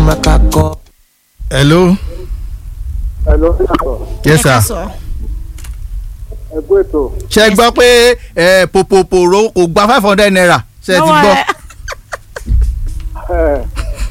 makakọ. hello Hello, sir. yes ẹ ká sir sọ. ẹ kú ètò. ṣe gbọ́ pé ẹ, pòpòpòrò kò gba five hundred naira ṣe ti Lọ́wọ́ gbọ́. ẹ. Ẹ,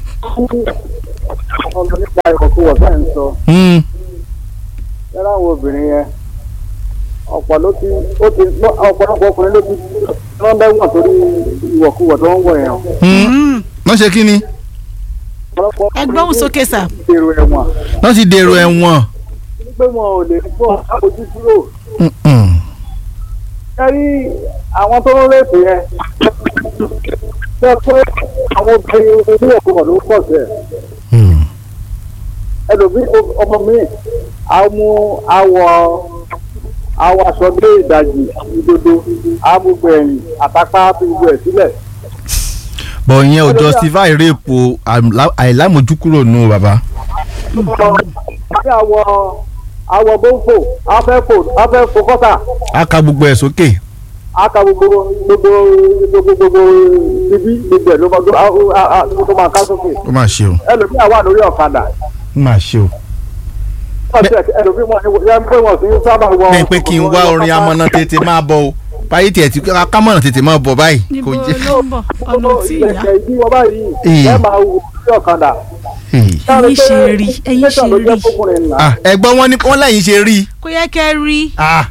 ọmọ nípa ìkọ̀kúwọ̀ bẹ́ẹ̀ ń sọ Hmm, yàrá àwọn obìnrin yẹn ọ̀pọ̀ ló ti ó ti lọ- ọ̀pọ̀lọpọ̀ ọkùnrin ló ti wọ́n bẹ́wọ̀n torí ìwọ̀kuwọ̀ tó ń wọ̀ yẹn. hmm. wọ́n ṣe kí ni ọ̀pọ̀lọpọ̀ ẹ gbóhùn sókè sà. ti dèrò ẹ̀wọ̀n wọ́n ti dèrò ẹ̀wọ̀n. pé wọn ò lè bọ́ àbójú kúrò. Hmm, hmm. kẹ́rí àwọn tó ń rèpè yẹn ṣe pé àwọn obìnrin oníwọ̀kuwọ̀ ló pọ̀ sí ẹ̀. Hmm. ẹlòmí ọmọ mi àmú àwọ àwọ aṣọ dé ìdajì ìdodo àmúgbò ẹ̀yìn àtàpá fi gbogbo ẹ̀ sílẹ̀. bọ̀ ìyẹn ò justify rape o àìlá- àìlámójúkúrò nù bàbá. ní àwọ àwọ gbóǹfò afẹ́fò afẹ́fò kọ́tà a ka gbogbo ẹ̀ sókè. aka gbogbo gbogbo gbogbo gbogbo ibi gbogbo ẹ̀ ló máa gbó- a- a- a- ló máa ká sókè. ó mà ṣe o ẹlòmí àwa lórí ọ̀kadà ó mà ṣe o. ẹlòmí wọn ni pé wọn kì í sábà wọ. bẹ́ẹ̀ pé kí n wá orin amọ̀nà tètè máa bọ̀ o báyìí tiẹ̀ tí kámọ̀nà tètè máa bọ̀ báyìí níbo kò jẹ́. ló ń bọ̀ ọ̀nà tí ìyá. ìgbẹ̀kẹ̀ ìdí wọn báyìí Ee. ẹ máa wù lórí ọ̀kadà. Hey. ẹ̀yin ṣe rí ẹ̀yin ṣe rí Ah, ẹ̀gbọ́n wọn ni wọ́n lẹ́yìn ṣe rí i. kò yẹ kẹ́ rí. Ah,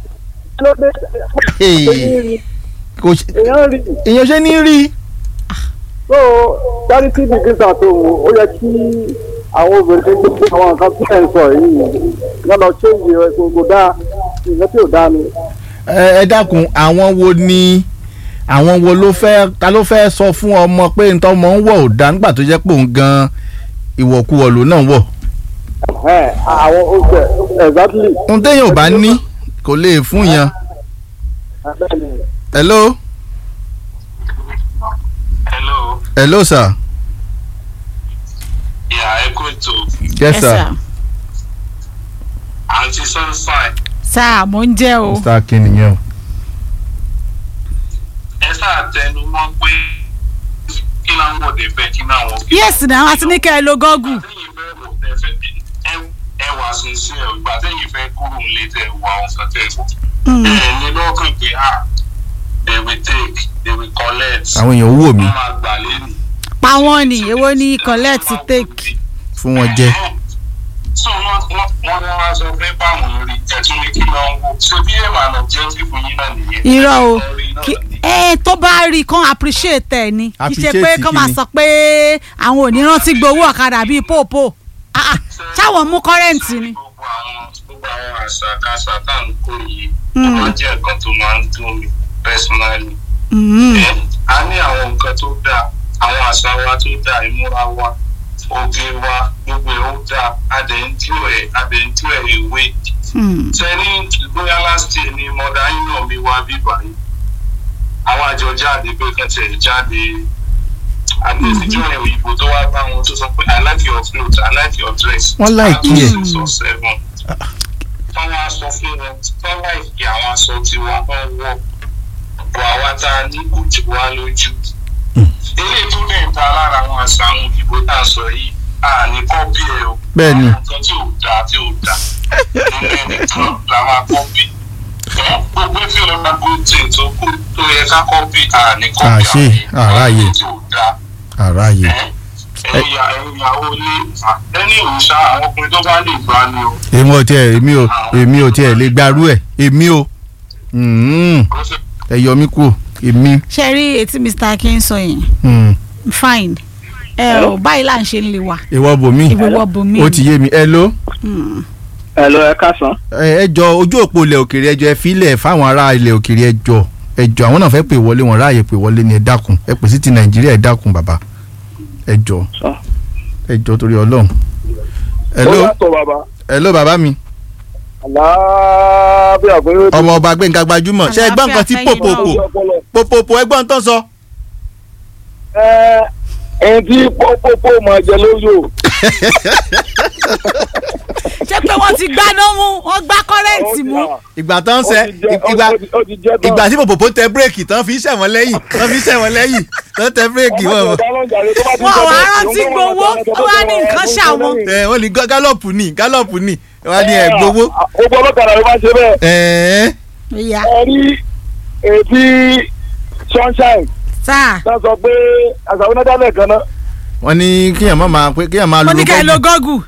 hey. kò ṣe- èèyàn rí èèyàn ṣe ní rí i. so charity begins at home ó yẹ kí àwọn obìnrin tó gbé àwọn nǹkan tí ẹ̀ ń sọ yìí wọ́n lọ change ẹ̀ kò kò dáa nǹkan tí ò dáa ni. ẹ ẹ dákun àwọn wo ni àwọn wo ló fẹ́ ta ló fẹ́ sọ fún ọmọ pé ntọ́ ọmọ ń wọ̀ ò dá nígbà tó jẹ́ pé òun gan ìwọ̀kuwọ̀ ló náà wọ̀. Ẹ̀, àwọn oṣù exactly. ohun téèyàn ò bá ní kò lè fún yàn. hello hello hello sir. ìyá ẹ kú ètò yes ẹ sir. sà. àǹtí sunshine sà mò ń jẹ́ o. mr akin nìyẹn o. ẹ sáà tẹnu mọ́ pé kí láwọn òde fẹ́ kí láwọn kí. yes na a ti ní kẹ́ ẹ lo gọ́gù. àtẹ̀yìn fẹ́ wò tẹ́ fẹ́ ẹ- ẹ wà sínsìn ẹ̀ ìgbà tẹ̀yìn fẹ́ kúrò nílé tẹ̀ wọ àwọn kan tẹ̀ wọ̀. ẹ ní lọ́kàn pé ah they will take they will collect. àwọn èèyàn wò mí wọ́n máa gbà lẹ́nu. pa wọ́n ni èwo ni collect take. fún wọn jẹ. so wọ́n wọ́n wọ́n ní wọ́n sọ pé báwọn rí ẹ̀tún ní kí lọ́n wò ṣé bí ẹ̀ máa lọ jẹ́ tí fún yín náà nìyẹn. irọ́ o Lórí náà kí ni. ẹ tó bá rí i kán appreciate ẹ ni kì í ṣe Appreciate pé kán máa kíni? sọ pé àwọn ò ní rántí gbowó ọ̀kadà bíi pòpò Ah, ah, ṣáwọn mú kọ́rẹ́ǹtì ni. gbogbo àwọn gbogbo àwọn àṣàkáṣà tá à ń kó yìí ó máa jẹ́ nǹkan tó máa ń dùn mí personally. Mm. Ẹ, a ní àwọn nǹkan tó dáa àwọn àṣà wa tó dáa ìmúra wa oge wa gbogbo ẹ̀ ó dáa adẹ̀ntú ẹ̀ adẹ̀ntú ẹ̀ ìwé. Mm. sẹ́ni bóyá last year ni mọ̀dá yín náà mi wá bíbá yìí àwọn àjọ jáde pé kàn tẹ̀ jáde àgbẹ̀síjọ́ ẹ̀ òyìnbó tó wá bá wọn tó sọ pé i like your cloth i like your dress. Wọ́n like Àwọn ẹ̀. six or seven. táwọn aṣọ fún wọn tán láìpẹ́ àwọn aṣọ tiwa wọ́n wọ̀ bọ̀ àwa tá a ní kò jù wá lójú. eléyìí tó lè ta lára àwọn àṣà àwọn òyìnbó tá a sọ yìí a ní kọ́pì ẹ̀ o. Bẹ́ẹ̀ ni. àwọn nǹkan tí ò dáa tí ò dáa nínú ẹnìkan la máa kọ́pì. gbogbo tí o máa gbó tí o tó kú tó yẹ ká kọ́pì a ní kọ́pì Àṣé, àráyè. tí ò dáa àráyè. ẹ̀yà ìyàwó ilé ẹni òòṣà àwọn ọkùnrin tó bá lè gbá ni o. èmi ò tiẹ̀ èmi ò èmi ò tiẹ̀ lè gbarú ẹ̀ èmi ò Mm. Kó sì ẹ yọ mí kúrò èmi. ṣe rí etí mr akin sọ yẹn Mm. fine ẹ ò báyìí là ń ṣe ń lè wà ìwọ bòmí ìwọ bòmí ó ti yé mi ẹ ló ẹ lọ ẹ káàsán. ẹ ẹ jọ ojú òpó ilẹ̀ òkèèrè ẹjọ ẹ filẹ̀ fáwọn ará ilẹ̀ òkèèrè ẹjọ ẹjọ àwọn náà fẹ́ pè wọlé wọn ráàyè pè wọlé ni ẹ dákun ẹ pè sí ti nàìjíríà ẹ dákun bàbá ẹjọ Sọ. ẹjọ torí ọlọ́run ẹ ló yàtọ̀ bàbá. ẹ ló bàbá mi àlàáfíà pé ó ti ọmọ ọba gbẹ̀ngà gbajúmọ̀ ṣe ẹgbọ́n nǹkan tí Àlàáfíà fẹ́yìn pòpòpò ọpọlọ. pòpòpò ẹgbọ́n tó ń sọ. ẹ ẹni tí pópópó máa jẹ lóyò. ṣé pé wọ́n ti gbaná mú wọ́n gbá kọ́rẹ́ǹtì mú. ìgbà tó ń ó sẹ ti jẹ́- ìgbà ó ti- ó ti jẹ́ tán. ìgbà tí pòpòpò tẹ bírèkì tán fi ṣẹ̀wọ̀n lẹ́yìn tán fi ṣẹ̀wọ̀n lẹ́yìn tán tẹ bírèkì Ọmọ wọn. ìjọba ló ń jàre, tó bá ti wọn jẹ́ ò wá bẹ́ẹ̀, rántí òun ló gbowó máa sọ ó wá ní pé nǹkan ó ṣàwọn. lẹ́yìn. ẹ wọ́n ní gá- gálọ̀pù ní gálọ̀pù ní wọ́n ní ẹ̀ gbowó. gbogbo ọlọ́kadà ló máa ń ṣe bẹ́ẹ̀. ẹ̀ẹ́ ìyá ẹ rí èdè sunshine sáà náà sọ pé àṣàwọn náà dálẹ̀ kan náà wọ́n ní kíyàn má máa pé kíyàn máa mo lo ní ká ẹ lo gọ́ọ̀gù. gọ́gù